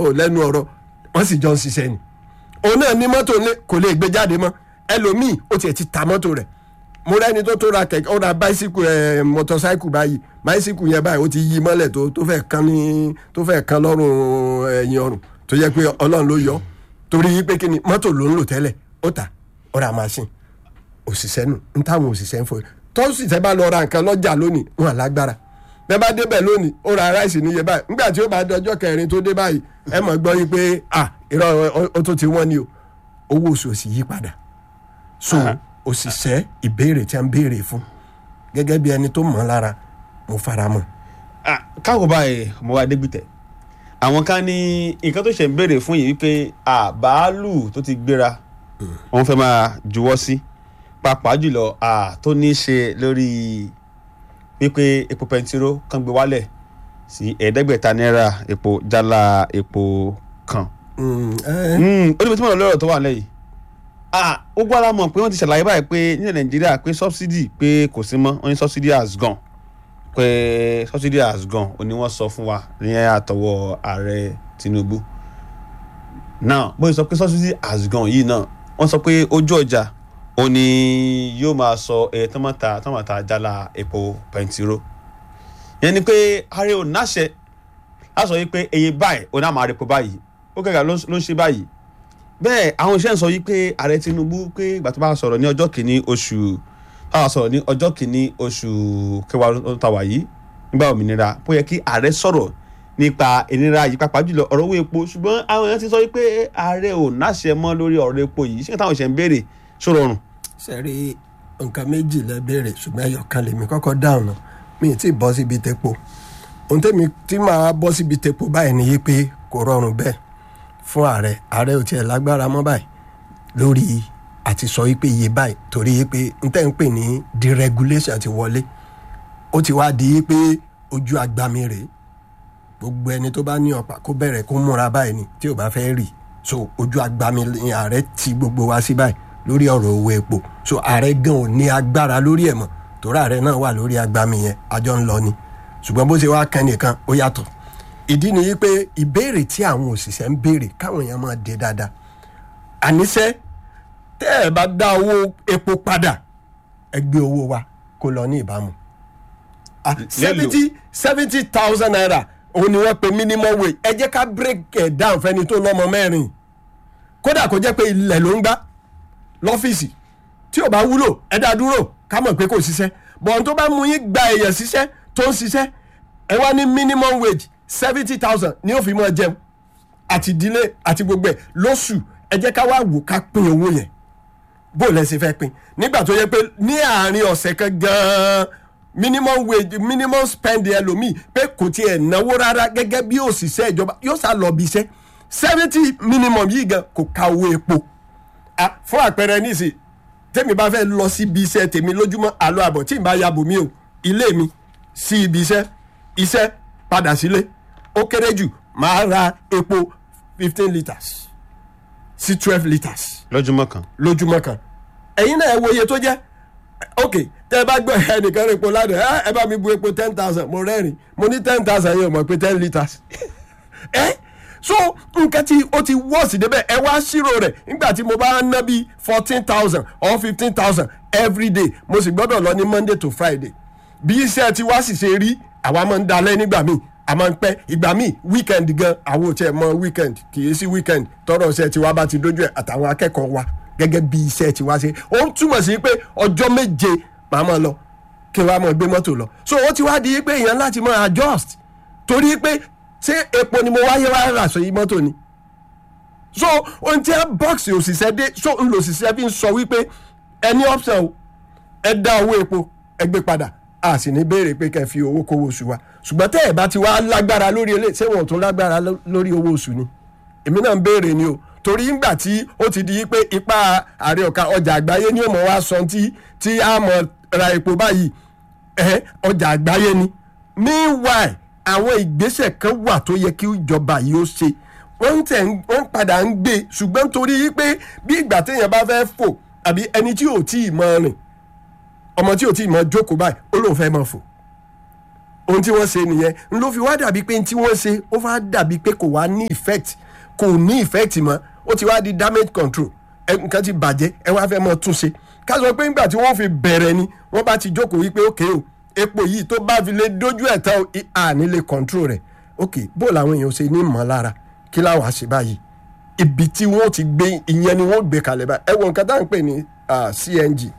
ò lẹ́nu ọ̀rọ̀ wọ́n sì jọ ń ṣiṣẹ́ ni òun náà ní mọ́tò ní kò lè gbé jáde mọ́ ẹlòmíì ó tiẹ̀ ti ta mọ́tò rẹ̀ mo rẹ́ni tó tó ra kẹ̀kẹ́ ó ra báísíkù ẹ̀ mọ́tọ́sáìkù báyìí báísíkù yẹn báyìí ó ti yí mọ́lẹ̀ tó tó fẹ́ kan ní tó fẹ́ kan lọ́rùn ẹ̀yìn ọrùn tó yẹ pé ọlọ́run ló yọ torí pé kí ni mọ́tò ló ń lò tẹ́lẹ̀ ó tà ó ra machine òṣìṣẹ́ nù ń táwọn òṣìṣẹ́ ń fọ tọ́sítẹ́ bá lọ ra nǹkan lọ́jà lónìí wọn à lágbára bẹ́ẹ̀ bá débẹ̀ lónìí ó ra ráìsì níye báyìí nígbà tí ó bá dọjọ́ kẹrin tó dé báyìí ẹ mọ̀ gbọ́ yí pé à irọ́ ó tó ti wọ́n ni o owó oṣù ò sì yí padà so òṣìṣẹ́ ìbéèrè tí a ń béèrè fún gẹ́gẹ́ bí ẹni tó mọ̀ ọ́ lára mo fara mọ́. káwọ báyìí mo wá dégbìtẹ àwọn kan ní nǹkan tó ṣe ń béèrè fún yìí wípé bàálù tó ti gbéra wọn fẹ́ máa juwọ́ sí pàápàá jùlọ tó ní í ṣe lórí wípé epo pẹntiró kan gbé wálẹ̀ sí ẹ̀ẹ́dẹ́gbẹ̀ta náírà epo jálá epo kan. ó ní bí tí mo lọ lọ́rọ̀ tó wà lẹ́yìn ó gbọ́ ara mọ̀ pé wọ́n ti ṣàlàyé báyìí pé nílẹ̀ nàìjíríà pé subsidy pé kò sí mọ́ wọ́n ní subsidy has gone pé subsidy has gone ó ní wọ́n sọ fún wa ní àtọwọ́ ààrẹ tinubu now bó ṣe sọ pé subsidy has gone yìí náà wọ́n sọ pé ojú ọjà ó ní yóò máa sọ ẹ̀ tọ́mọ̀tà tọ́mọ̀tà jálá epo pẹntiró yẹn ni pé ààrẹ ò náṣẹ láti sọ wípé èyí báyìí ó náà máa repo báyìí ó kẹ́kẹ́ ló ń ṣe báyìí bẹ́ẹ̀ àwọn iṣẹ́ ń sọ yìí pé ààrẹ tinubu pé ìgbà tó bá sọ̀rọ̀ ní ọjọ́ kìíní oṣù bá sọ̀rọ̀ ní ọjọ́ kìíní oṣù kẹwàá tó ta wà yìí nígbà òmìnira bó yẹ kí ààrẹ sọ̀rọ̀ nípa ìnira yìí pàápàá jùlọ ọ̀rọ̀ owó epo ṣùgbọ́n àwọn èèyàn ti sọ pé ààrẹ ò náṣẹ mọ́ lórí ọ̀rọ̀ epo yìí ṣé táwọn ìṣẹ̀ ń béèrè ṣó rọrùn. sẹ́rí nǹkan méjì lẹ béèrè ṣùgbọ́n ẹyọ kan lèmi kọ́kọ́ dáhùn náà mi ì tí ì bọ́ síbi tepo ohun tẹ́mi tí màá bọ́ síbi tepo báyìí ni yí pé kò rọrùn bẹ́ẹ̀ fún ààrẹ ààrẹ ò tiẹ̀ lágbára mọ́ báyìí lórí àti sọ wípé iye báyìí torí wípé n tẹ́ ń pè ní deregulation ti wọlé ó ti wá di wípé ojú agbami rèé gbogbo ẹni tó bá ní ọ̀pá kó bẹ̀rẹ̀ kó múra báyìí ni tí ò bá fẹ́ rì so ojú agbami ni ààrẹ ti gbogbo wa sí báyìí lórí ọ̀rọ̀ owó epo so ààrẹ gan ò ní agbára lórí ẹ̀ mọ́ torí ààrẹ náà wà lórí agbami yẹn àjọ ń lọ ni ṣùgbọ́n bó ṣe wá kẹ́ nìkan ó yàtọ̀ ìdí ni wípé ìbéèrè tí àwọn òṣìṣẹ́ ń béèrè káwọn èèyàn máa dé dáadáa àníṣe tẹ́ ẹ̀ bá dá owó epo padà ẹ gbé owó wa kó lọ ní ìbámu seventy seventy thousand naira òun ni wọ́n pe minimum wage ẹ jẹ́ ká break it down fẹ́ni tó lọ́mọ mẹ́rin kódà kó jẹ́ pé ilẹ̀ ló ń gbá lọ́fíìsì tí ò bá wúlò ẹ dá dúró ká mọ̀ pé kò ṣiṣẹ́ bọ̀n tó bá mú yín gba èèyàn ṣiṣẹ́ tó ń ṣiṣẹ́ ẹ wá ní minimum wage seventy thousand ni ó fi mọ jẹun àti ìdílé àti gbogbo ẹ lóṣù ẹ jẹ́ ká wá wò ká pín owó yẹn bó lẹ ṣe fẹ́ pín nígbà tó yẹ pé ní àárín ọ̀sẹ̀ kan gan-an minimum wage minimum spend ẹlòmíì pé kò tiẹ̀ náwó rárá gẹ́gẹ́ bí òṣìṣẹ́ ìjọba yóò sá lọ bí iṣẹ́ seventy minimum yìí gan kò ka owó epo fún àpẹẹrẹ nísì tèmi bá fẹ́ lọ sí ibi iṣẹ́ tèmi lójúmọ́ àlọ́ àbọ̀ tí n bá yabò mí o ilé mi sí ibi iṣẹ́ iṣẹ́ padà sílé ó kéré jù máa ra epo fifteen litres sí twelve litres. lójúmọ́ kan. lójúmọ́ kan ẹ̀yin náà ẹ wo iye tó jẹ́ ok tẹ́ ẹ bá gbọ́ ẹnìkan rẹ̀ epo ládàá ẹ bá mi bu epo ten thousand mo rẹ́rìn mo ní ten thousand yẹn mọ̀ pé ten litres ẹ so nǹkan tí ó ti wọ́ọ̀sì débẹ̀ ẹ wá ṣírò rẹ̀ nígbà tí mo bá ná bí fourteen thousand or fifteen thousand every day mo sì gbọ́dọ̀ lọ ní monday to friday bí iṣẹ́ tí wá sì ṣe rí àwa máa ń dalẹ̀ nígbà míì a máa ń pẹ́ ìgbà míì weekend gan àwọn ò tiẹ̀ mọ weekend kì í sí weekend tọrọ iṣẹ́ tiwa bá ti dójú ẹ̀ àtàwọn akẹ́kọ̀ọ́ wa gẹ́gẹ́ bí iṣẹ́ tiwa ṣe ó ń túmọ̀ sí pé ọjọ́ méje màá máa lọ kí n wá máa gbé mọ́tò lọ so ó ti wá di pé èèyàn láti máa adjust torí pé ṣé epo ni mo wáyé wá rà sọ yìí mọ́tò ni so ohun tí ẹ bọ́ọ̀sì òṣìṣẹ́ dé so ń lo òṣìṣẹ́ fi ń sọ wípé ẹni option o ẹ dá owó epo ẹ gbé padà a sì ní béèrè pé kẹ́ fi owó kówó oṣù wa ṣùgbọ́n tẹ́ ẹ̀ bá ti wá lágbára lórí eléyìí ṣé wọn ò tún lágbára lórí owó oṣù ni èmi náà ń béèrè ni o torí ńgbà tí ó ti di pé ipa ààrẹ ọ̀ka ọjà àgbáyé ni ó mọ̀ wá sọ tí tí a mọ̀ ra epo báyìí ẹ̀ ọjà àgbáyé ni meanwhile àwọn ìgbésẹ̀ kan wà tó yẹ kí ìjọba yìí ó ṣe wọ́n tẹ̀ wọ́n padà ń gbé ṣùgbọ́n torí pé bí ìgbà téèyàn bá fẹ́ fò àbí ẹni tí ò tí ì mọ rìn ọmọ tí ò tí ì mọ jókòó báyìí ó lóun fẹ́ mọ fò ohun tí wọ́n ṣe nìyẹn n ló fi wá dàbí pé tí wọ́n ṣe ó wá dàbí pé kò wá ní effect kò ní effect mọ́ ó ti wá di damage control ẹ nǹkan ti bàjẹ́ ẹ wá fẹ́ mọ́ tún ṣe ká sọ pé nígbà tí wọ́n fi bẹ̀rẹ̀ ni wọ́n bá ti jókòó wípé ókè o epo yìí tó bá fi lè dójú ẹ̀ tán àní lè control rẹ̀ ókè bó làwọn èèyàn ṣe ní mọ́ lára kí láwọn àṣẹ báyìí ibi tí wọ́n ti gbé ìyẹn ni wọ́n gbé kalẹ̀ báyìí ẹ wo nǹkan tá à ń pè ní CNG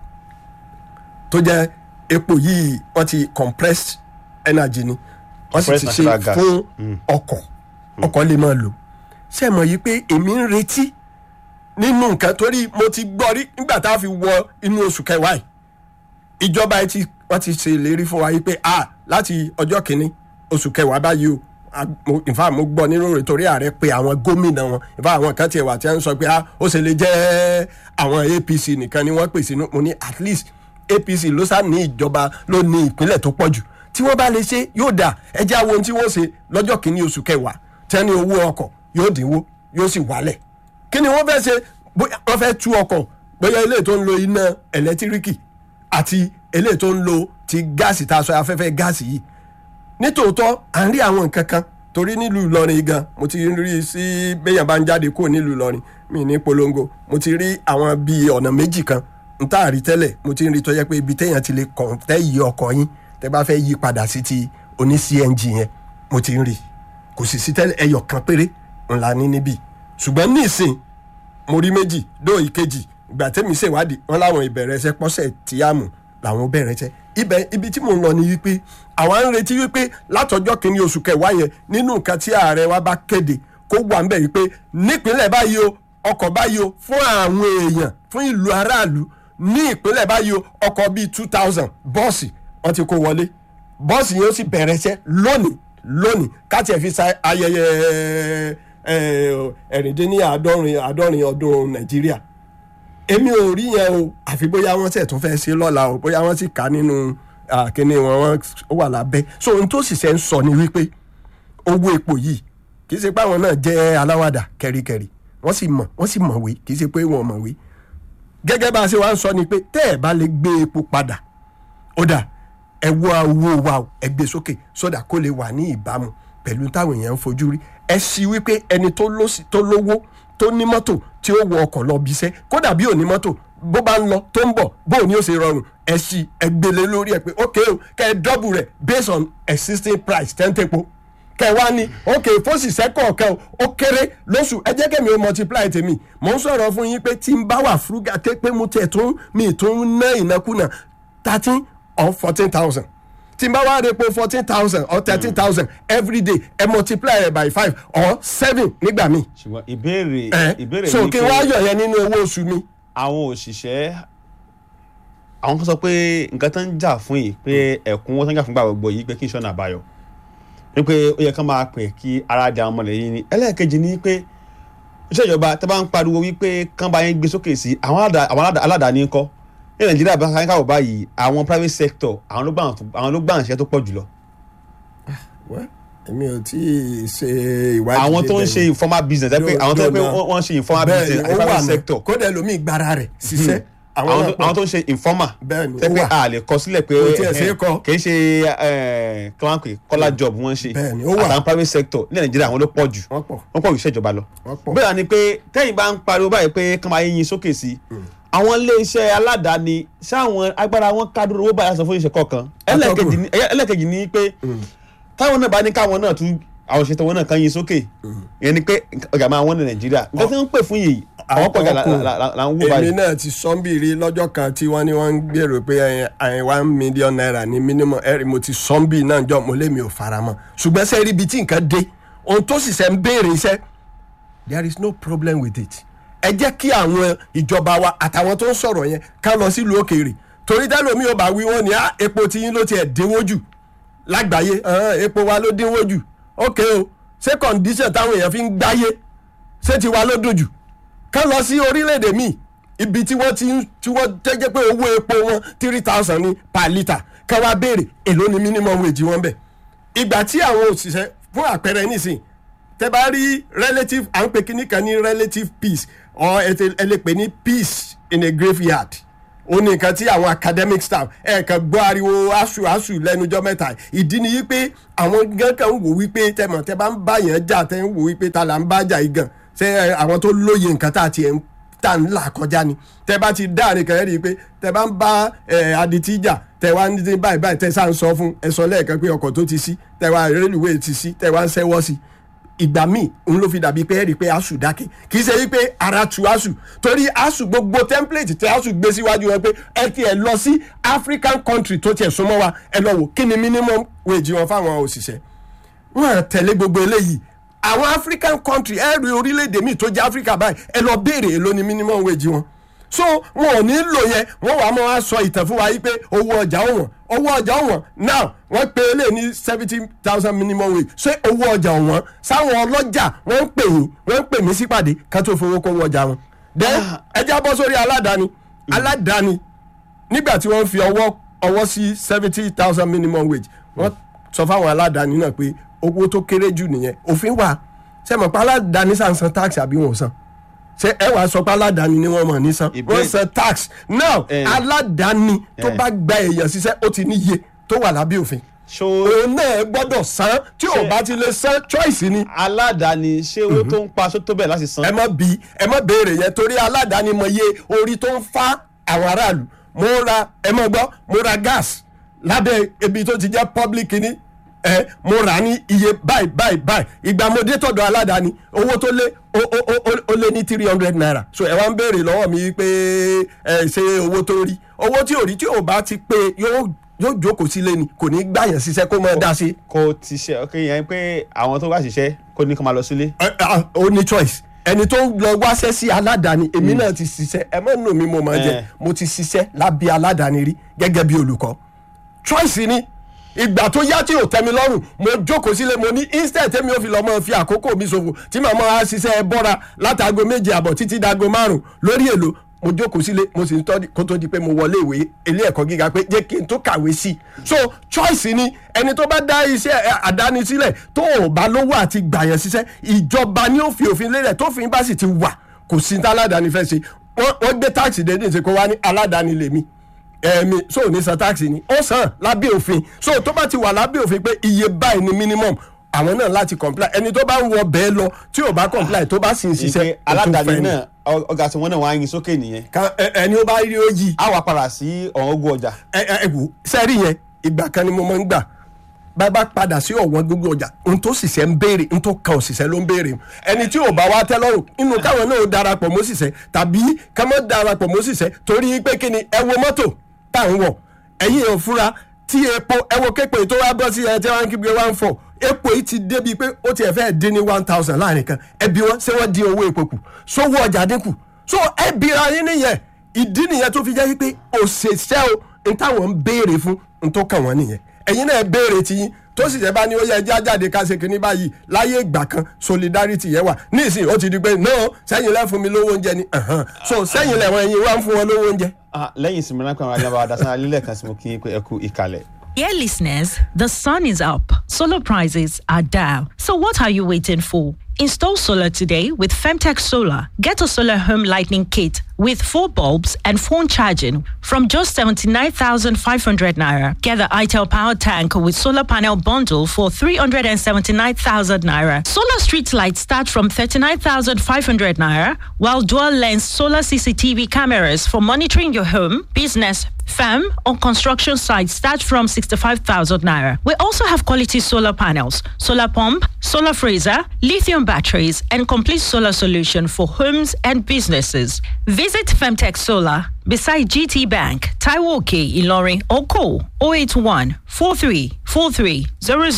tó jẹ́ epo yìí wọ́n ti compressed energy ni wọ́n sì ti ṣe fún ọkọ̀ ọkọ̀ lè máa lò ṣé mọ̀ yìí pé èmi ń retí nínú nǹkan torí mo ti gbọ́ rí nígbà tá a fi wọ inú oṣù kẹwàá yìí ìjọba yìí ti wọ́n ti ṣe ìlérí fún wa yìí pé a láti ọjọ́ kìíní oṣù kẹwàá báyìí o ìfà mo gbọ́ nínú rẹ̀ torí ààrẹ pé àwọn gómìnà wọn ìfà àwọn kan tiẹ̀ wà tí wọ́n sọ pé ó ṣe lè jẹ́ àwọn APC nìkan ni wọ́n pèsè mo ní at least APC ló sá ní ìjọba ló ní ìpínlẹ̀ tó pọ̀ jù tí wọ́n bá lè ṣe yóò dà ẹ jẹ́ àwọn ohun tí wọ́n ṣe lọ́jọ́ kìíní oṣù kẹwàá tẹ́ni owó ọkọ̀ yóò dínwó yóò sì wálẹ̀ kí ni wọ́n fẹ́ ṣe wọ́n fẹ́ tú ọkọ̀ bóyá ilé tó ń lo iná ẹ̀lẹ́tíríkì àti ilé tó ń lo ti gáàsì tá a sọ afẹ́fẹ́ gáàsì yìí nítòótọ́ à ń rí àwọn nǹkan kan torí nílùú Ìlọrin gan mo ti rí sí béèyàn bá ń jáde kúrò nílùú Ìlọrin mi ní polongo mo ti rí àwọn bíi ọ̀nà méjì kan n tá a rí tẹ́lẹ̀ mo ti ń rí tó yẹ pé ibi téèyàn ti lè kàn tẹ́ yí ọkọ̀ yín tẹ́ bá fẹ́ yí padà sí ti oní CNG yẹn mo ti ń rí kò sì sí tẹ́lẹ̀ ẹyọ kan péré ńlá ní níbí ṣùgbọ́n nísìn mo rí méjì dó ìkejì ìgbà tẹ́mi ṣèwádìí wọn láwọn ìbẹ̀rẹ̀ ẹsẹ̀ pọ́sẹ̀ tí a mú làwọn bẹ̀rẹ̀ ẹsẹ̀ ibẹ̀ ibi tí mò ń lọ ni wípé àwa ń retí wípé látọjọ́ kìíní oṣù kẹwàá yẹn nínú nǹkan tí ààrẹ wa bá kéde kó wà ń bẹ̀ wípé nípínlẹ̀ báyìí o ọkọ̀ báyìí o fún àwọn èèyàn fún ìlú aráàlú ní ìpínlẹ̀ báyìí o ọkọ̀ bíi two thousand bọ́ọ̀sì wọ́n ti kó wọlé bọ́ọ̀sì yẹn ó sì bẹ̀rẹ̀ iṣẹ́ lónìí lónìí káti ẹ̀ fi sa ayẹyẹ ẹ̀rìndínláàádọ́rin àádọ́rin ọdún nàìjíríà èmi ò rí yẹn o àfi bóyá wọ́n tẹ̀ tún fẹ́ ṣe lọ́la o bóyá wọ́n sì kà nínú kíní wọn wọ́n wà lábẹ́ so ohun tó sì ṣe ń sọ ni wípé owó epo yìí kì í ṣe pé àwọn náà jẹ́ aláwàdà kẹ̀ríkẹ̀rí wọ́n sì mọ̀ wọ́n sì mọ̀wé kì í ṣe pé wọ́n mọ̀wé gẹ́gẹ́ bá a ṣe wá ń sọ ni pé tẹ́ ẹ̀ bá lè gbé epo padà ó dà ẹ wọ owó wa ẹ gbé sókè sódà kó lè wà ní ìbámu pẹ̀lú táwọn èèyàn ń fojú rí ẹ sì wípé ẹni tó lówó tó ní mọ́tò tí ó wọ ọkọ̀ lọ bíṣẹ́ kódà bí ò ní mọ́tò bó bá ń lọ tó ń bọ̀ bó ní ó ṣe rọrùn ẹ sì ẹ gbélé lórí ẹ pé ok o kẹ ẹ dọ́bù rẹ̀ based on existing price tẹ́ńtẹ́po kẹ wá ní ok fóṣìṣẹ́ kọ̀ọ̀kan ó kéré lóṣù ẹ jẹ́ kẹ́mi ó multiply tèmi mò ń sọ̀rọ̀ fún yín pé tí n bá wà frugal tẹ́ pé mo tẹ̀ tún mi tún ná ìnákúnà thirteen or fourteen thousand tí n bá wá repo fourteen thousand or thirteen thousand every day ẹ multiply rẹ̀ by five or seven nígbà míì. ṣùgbọ́n ìbéèrè ẹ ìbéèrè so ni kí n wá yọ̀ yẹn nínú owó oṣù mi. àwọn òṣìṣẹ́ àwọn kan sọ pé nǹkan tó ń jà fún yìí pé ẹ̀kúnwó tó ń jà fún gbà gbogbo yìí pé kí n ṣọ́nà àbáyọ ni pé ó yẹ kán máa pè kí ara di àwọn ọmọ lẹ́yìn ni ẹlẹ́ẹ̀kejì ni pé iṣẹ́ ìjọba tẹ́ bá ń pariwo wípé kán bá yẹn gbé sókè sí àwọn aládà- àwọn aládà- aládàáni ńkọ́ ní nàìjíríà bá káyọ̀ káwọ̀ báyìí àwọn private sector àwọn ló gbà àwọn ló gbà ń ṣiṣẹ́ tó pọ̀ jùlọ Well, èmi ò tí ì ṣe ìwádìí. àwọn tó ń débẹ̀ ṣe yẹn. informal business ẹ pé Yóò- àwọn tó ń pé yóò náà. wọ́n ń ṣe informal bẹ́ẹ̀ business ni àti ó wà private náà sector kódà ẹlòmíì gbára rẹ̀ ṣiṣẹ́. àwọn náà tó- pọ̀. àwọn tó ń ṣe informal Bẹ́ẹ̀ ni, tẹ́ ó pé wà. a lè kọ sílẹ̀ pé Kò tiẹ̀ ṣeé eh, kọ. kì í ṣe eh, kí wọ́n á pè kọ́lá job wọ́n ń ṣe Bẹ́ẹ̀ ni, ó wà. àtàwọn private sector ní nàìjíríà àwọn ló pọ̀ jù wọ́n pọ̀ wọ́n pọ̀ jù ìṣèjọba lọ. wọ́n pọ̀. bẹ́ẹ̀ ni pé tẹ́yìn bá ń pariwo báyìí pé kán máa yín sókè sí i àwọn iléeṣẹ́ aládàáni ṣáwọn agbára wọn kádúró owó báyà sọ fún iṣẹ́ kọ̀ọ̀kan ẹlẹ́ẹ̀kejì ni- ẹlẹ́ẹ̀kejì ni pé táwọn náà bá ní káwọn náà tún àwọn òṣètò wọn náà kan yín sókè ìyẹn ni pé ọjà máa wọ́n ní nàìjíríà nǹkan tí wọ́n ń pè fún yìí àwọn pọ̀jà là là- là ń wò èmi báyìí. náà ti sọ́nbìrì lọ́jọ́ kan tí wọ́n ní wọ́n ń gbèrò pé ẹ, ẹ, one million naira ní minimum ẹ̀rì mo ti sọ́nbì náà jọ mo lé mi ò fara mọ́ ṣùgbọ́n sẹ́ẹ̀rì ibi tí nǹkan dé ohun tó sì ṣe ń béèrè iṣẹ́ there is no problem with it ẹ jẹ́ kí àwọn ìjọba wa àtàwọn tó ń sọ̀rọ̀ yẹn ká lọ sílùú òkèèrè torí tẹ́lómi ò bá wí wọ́n ní "Ah, epo tiyín ló tiẹ̀ dínwó jù lágbàáyé "Ah, epo wa ló dínwó jù ok o ṣé condition táwọn èèyàn fi ń gbáyé ṣé tiwa ló dùn jù ká lọ sí orílẹ̀-èdè míì ibi tí wọ́n ti ń tí wọ́n tẹ́jẹ́ pé owó epo wọn three thousand ní per litre ká wá béèrè èló ni minimum wage wọn bẹ̀. ìgbà tí àwọn òṣìṣẹ́ fún àpẹẹrẹ nísìn tẹ́ bá rí relative à ń pè kíní kan ní relative peace or ẹ ti- ẹ lè pè ní peace in a graveyard ó ní nǹkan tí àwọn academic staff ẹ̀ẹ̀kan gbọ́ ariwo asu asu lẹ́nujọ́ mẹ́ta ìdí ni wípé àwọn gan kan ń wò wípé tẹmọ̀ tẹ bá ń bá yẹn jà tẹ ń wò wípé ta là ń bá jà yìí gan ṣé ẹ, àwọn tó lóye nǹkan tá a ti ẹ̀ ń tà ń là kọjá ni tẹ bá ti dáàrin kan ẹ rí i pé tẹ bá ń bá ẹ adití jà tẹ wá ní báyìí báyìí tẹ sáà ń sọ fún ẹ sọ lẹ́ẹ̀kan pé ọkọ̀ tó ti sí tẹ wá rélùwé ti sí tẹ wá ń ṣẹ́wọ́ sí ìgbà míì òun ló fi dàbí pé ẹ rí i pé asu dákẹ́ kì í ṣe wípé ara tu asu torí asu gbogbo template tí asu gbé síwájú wọn pé ẹ ti ẹ lọ sí african country tó tiẹ̀ súnmọ́ wa ẹ lọ wò kí ni minimum wage wọn fáwọn òṣìṣẹ́ wọn à tẹ̀lé gbogbo eléyìí àwọn african country ẹ rí orílẹ̀-èdè míì tó jẹ́ africa báyìí ẹ lọ béèrè èló ni minimum wage wọn so wọn ò ní lò yẹn wọn wàá máa sọ ìtàn fún wa yìí pé owó ọjà ọ̀wọ́n owó ọjà ọ̀wọ́n now wọ́n pe eléyìí ní seventy thousand minimum wage ṣé owó ọjà ọ̀wọ́n sáwọn ọlọ́jà wọ́n ń pè yín wọ́n ń pè mí sípàdé ká tó fowó kó owó ọjà wọn. then ẹ já bọ́ sórí aládàáni aládàáni nígbà tí wọ́n fi ọwọ́ ọwọ́ sí seventy thousand minimum wage wọ́n sọ fáwọn aládàáni náà pé owó tó kéré jù nìyẹn òfin wà ṣe mọ̀ pé aládàáni sàn san tax àbí wọn ò san ṣe ẹ wàá sọ pé aládàáni ni wọ́n mọ̀ ní san Ìbéèrè- wọ́n san tax now Eh. aládàáni tó Eh. bá gba èèyàn ṣiṣẹ́ ó ti níye tó wà lábẹ́ òfin ṣó òun náà gbọ́dọ̀ san tí ò Ṣe- bá ti lè san choice ni aládàáni ṣé owó tó ń pa ṣó tó bẹ̀ láti san. ẹ má bí ẹ má béèrè yẹn torí aládàáni mọ iye orí tó ń fa àwọn aráàlú mo ra ẹ má gbọ́ mo ra gas lábẹ́ ibi tó ti jẹ́ public ni ẹ mo rà ní iye báyìí báyìí báyìí ìgbà mo dé tọ̀dọ̀ aládàáni owó tó lé ó ó ó ó- ó lé ní three hundred naira so ẹ wá ń béèrè lọ́wọ́ mi pé ẹ ṣe owó tó rí owó tí ò rí tí ò bá ti pé yóò yóò jókòó sílé ni kò ní gbàyàn ṣiṣẹ́ kó máa dá sí kò ti ṣe ok yẹn pé àwọn tó bá ṣiṣẹ́ kó ní kó máa lọ sílé. ẹ, ẹ, ó ní choice ẹni tó lọ wáṣẹ́ sí aládàáni èmi náà ti ṣiṣẹ́ ẹ má nù mí mo máa jẹ Eh. mo ti ṣiṣẹ́ lábẹ́ aládàáni rí gẹ́gẹ́ bí olùkọ́ choice ni ìgbà tó yá tí ò tẹ́ mi lọ́rùn mo jókòó sílé mo ní instead tẹ́mi ò fi lọ́ mọ́ fi àkókò mi ṣòfò tí màá máa ṣiṣẹ́ ẹ bọ́ra látago méje àbọ̀ títí dago márùn lórí èlò mo jókòó sílé mo sì ń tọ́ kó tó di pé mo wọlé ìwé ilé ẹ̀kọ́ gíga pé jẹ́ kí n tó kàwé sí i so choice ni ẹni tó bá dá iṣẹ́ ẹ, àdáni sílẹ̀ tó ò bá lówó àti gbàyàn ṣiṣẹ́ ìjọba ni ó fi òfin lélẹ̀ tófin bá sì ti wà kò sí ní tá aládàáni fẹ́ ṣe wọ́n wọ́n gbé táàkì dédé ṣe kó wá ní aládàáni lèmi ẹ̀ẹ̀mí so ní san táàkì ni ó san lábẹ́ òfin so tó bá ti wà lábẹ́ òfin pé iye báyìí ni minimum àwọn náà láti comply ẹni tó bá ń wọ bẹ́ẹ̀ lọ tí ò bá comply tó bá sì ń ṣiṣẹ́ ìpè ó tún aládàáni fẹ́ ni. náà ọ- ọgá tí wọn náà wá yin sókè nìyẹn. Ká- ẹ- ẹni ó bá rí ó yí a wà padà sí ọ̀hún ogún ọjà. ẹ ẹ ẹ wò sẹ́rí yẹn ìgbà kan ni mo máa ń gbà bá bá padà sí ọ̀wọ́n gbogbo ọjà n tó ṣiṣẹ́ ń béèrè n tó kan òṣìṣẹ́ ló ń béèrè ẹni tí ò bá wá tẹ́ lọ́rùn inú káwọn náà ó darapọ̀ mọ́ òṣìṣẹ́ tàbí ká má darapọ̀ mọ́ òṣìṣẹ́ torí pé kí ni ẹ wo mọ́tò tá à ń wọ̀ ẹ̀yin ò fura tí epo ẹ wo képe tó wá bọ́ sí ẹ tí wọ́n ń kígbe one four epo yìí ti débi pé ó tiẹ̀ fẹ́ dín ní one thousand láàrin kan ẹbí wọn ṣé wọ́n dín owó epo kù sówó ọjà dínkù so ẹ bira yín nìyẹn ìdí nìyẹn tó fi jẹ́ wípé òṣìṣẹ́ o n táwọn ń béèrè fún n tó kàn wọ́n nìyẹn ẹ̀yin náà béèrè tiyín tó sì jẹ́ bá ní ó yẹ ẹjẹ́ ajáde ká ṣe kínní báyìí láyé ìgbà kan solidarity yẹn wà nísìnyí ó ti di pé no sẹ́yìn lẹ́ fún mi lówó oúnjẹ ni ẹ̀hán. so sẹ́yìn lẹ́wọ̀n ẹ̀yin wá ń fún wọn lówó oúnjẹ. Ah, lẹ́yìn ìsinmi ráńpẹ́ àwọn ajábọ̀ adásán alílẹ̀ kan sí mo kí n pé ẹ kú ìkàlẹ̀. Dear listeners, the sun is up. Solar prices are down. So what are you waiting for? Install solar today with Femtech Solar. Get a solar home lighting kit with four bulbs and phone charging from just 79,500 naira. Get the ITEL power tank with solar panel bundle for 379,000 naira. Solar street lights start from 39,500 naira, while dual lens solar CCTV cameras for monitoring your home, business, Firm on construction sites start from 65,000 naira. We also have quality solar panels, solar pump, solar freezer, lithium batteries, and complete solar solution for homes and businesses. Visit Femtech Solar beside GT Bank, Taiwoke, Ilorin, or call 081 43 43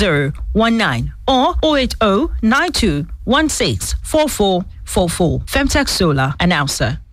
0019 or 080 92 16 4444. Femtech Solar, announcer.